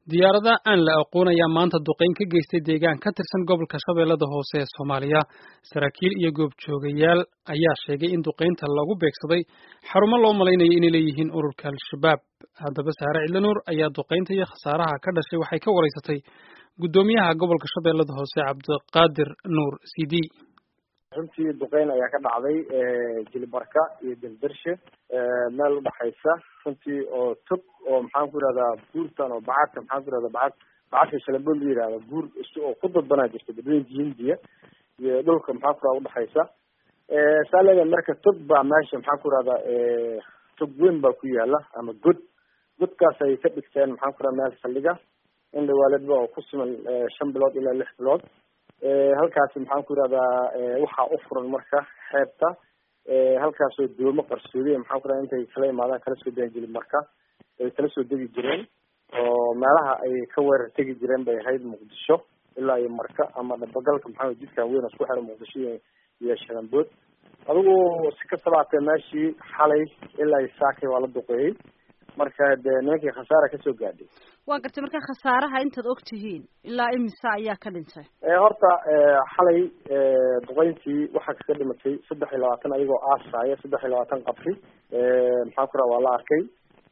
diyaarada aan la aqoon ayaa maanta duqeyn ka geystay deegaan ka tirsan gobolka shabeellada hoose ee soomaaliya saraakiil iyo goobjoogayaal ayaa sheegay in duqeynta lagu beegsaday xarumo loo malaynayo inay leeyihiin ururka al-shabaab haddaba saare cidlanuur ayaa duqeynta iyo khasaaraha ka dhashay waxay ka waraysatay guddoomiyaha gobolka shabeellada hoose cabdiqaadir nuur sidi runtii duqeyn ayaa ka dhacday jilibarka iyo dildirshe meel udhaxaysa runtii oo tog oo maxaan ku yihahdaa buurtan oo bacadka maxaan ku yihahda bacad bacadka shalabood la yihahda buur oo ku dadbanaa jirta badweynka hindiya iyo dhulka maxaan ku yihahda udhaxaysa saa leedahay marka tog baa meesha maxaan ku yihahdaa tog weyn baa ku yaala ama god godkaas ay ka dhigteen maxaan ku yihahda meel saldhiga in dhawaaledba oo ku siman shan bilood ilaa lix bilood halkaasi maxaan ku yihahdaa waxaa u furan marka xeebta halkaasoo doomo qarsoodi maxaan ku yihahda intay kala imaadaan kala soo degi jirin marka ay kala soo degi jireen oo meelaha ay ka weerar tegi jireen bay ahayd muqdisho ilaa iyo marka ama dhabagalka maxaa jidkan weyn isku xira muqdisho iyo sharambood adigu si kastaba hatee meeshii xalay ilaa iyo saakay waa la duqeeyey marka de nimankii khasaara kasoo gaadhay waa gartay marka khasaaraha intaad og tihiin ilaa imisa ayaa ka dhintay horta xalay duqeyntii waxaa kaga dhimatay saddex iyo labaatan ayagoo aasaya saddex iyo labaatan qabri maxaan ku raha waa la arkay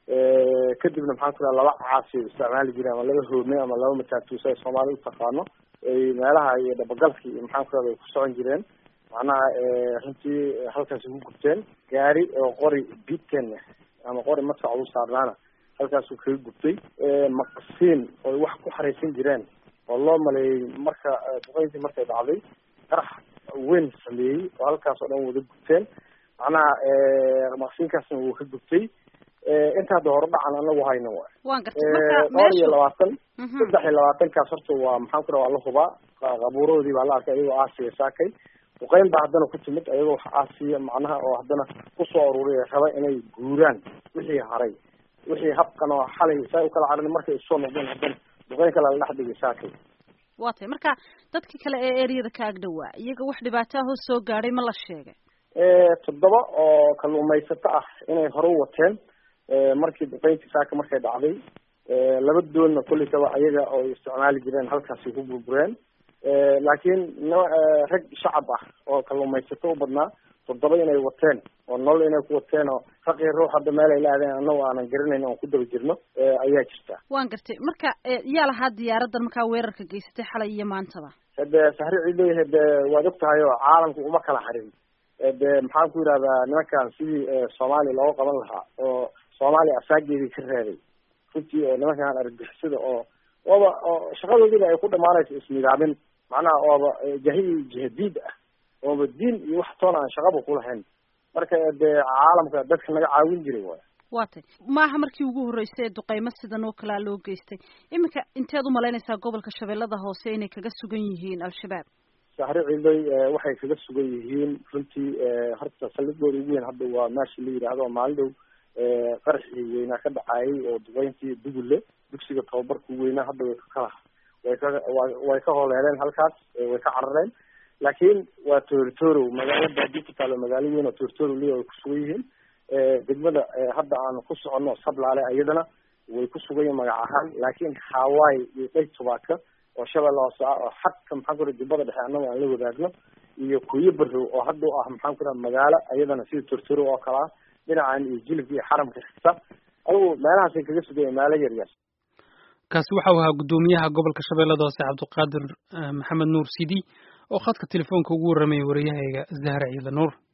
kadibna maxaan ku raha laba caasi isticmaali jireen ama laba hoome ama laba mataatuusa ay soomaali utaqaano ay meelaha iyo dhabagalki iyo maxaan ku rahda ay ku socon jireen macnaha runtii halkaasi ku gubteen gaari oo qori biten ama qori madfac u saarnaana halkaasuu kaga gubtay maqasiin oy wax ku xaraysan jireen oo loo maleeyey marka duqeyntii markay dhacday qarax weyn sameeyey oo halkaas oo dhan wada gubteen macnaha maqasiinkaasna wuu ka gubtay inta hadda hore dhacan anagu hayno waay waan gartay dhowr iyo labaatan saddex iyo labaatankaas horta waa maxaan ku raha waa la hubaa qabuurahoodii baa la arkay ayagoo aasiya saakay duqeyn baa haddana ku timid ayagoo wax aasiya macnaha oo haddana kusoo aruuriya raba inay guuraan wixii haray wixii habkan oo xalay saa u kala carin markay isoo noqdeen haddana duqeyn kale la dhex dhigay saakay waa tay marka dadkii kale ee ereyada ka ag dhawaa iyaga wax dhibaato ahoo soo gaadhay ma la sheegay toddoba oo kalluumaysato ah inay hore u wateen markii duqeyntii saaka markay dhacday laba doonna kollaytaba ayaga oo isticmaali jireen halkaasi ku burbureen laakiin rag shacab ah oo kalluumaysato u badnaa toddoba inay wateen oo nolol inay ku wateen oo raqii ruux hadda meel ay la aadeen annago aanan garanayn oon ku daba jirno ayaa jirta waan gartay marka yaa lahaa diyaaraddan markaa weerarka geysatay xalay iyo maantaba hade sahri ciidoy hade waad og tahay oo caalamku uma kala harin de maxaan ku yidhahdaa nimankan sidii soomaaliya looga qaban lahaa oo soomaaliya asaageedii ka reebay runtii oo nimankan argixisada oo ooba oo shaqadoodiiba ay ku dhamaanayso isnidaamin macnaha ooba jahi jihadiid ah ooba diin iyo wax toona aan shaqaba kulahayn marka dee caalamka dadka naga caawin jiray waay waa tay maaha markii ugu horreysay ee duqeymo sidan oo kalea loo geystay iminka inteed umalaynaysaa gobolka shabeellada hoose inay kaga sugan yihiin al-shabaab sahri ciiday waxay kaga sugan yihiin runtii horta saldhigooda ugu weyn hadda waa meesha la yidhaahdo maalin dhow qaraxii weynaa ka dhacaayay oo duqeyntii dugulle dugsiga tababarka weynaa hadda way ka kala way ka way ka holeeleen halkaas way ka carareen laakiin waa tortoro magaalo baadi ku taalo magaalo weyn oo tortoro liya way kusugan yihiin degmada hadda aan ku soconno sablaale iyadana way ku sugan yihiin magac ahaan laakiin hawaii iyo dhey tubaaka oo shabeelle hoose ah oo xadka maxaan ku raha jubbada dhexe annaga aan la wadaagno iyo kuyo barrow oo hadda u ah maxaan ku raha magaalo iyadana sida tortoro oo kale ah dhinacan iyo jilibka iyo xaramka xigta adigu meelahaasay kaga sugaya meelo yar yar kaasi waxau ahaa guddoomiyaha gobolka shabeellada hoose cabdiqaadir maxamed nuur sidi oo khadka telefoonka ugu warramayay wariyahayga zahra ciida nuur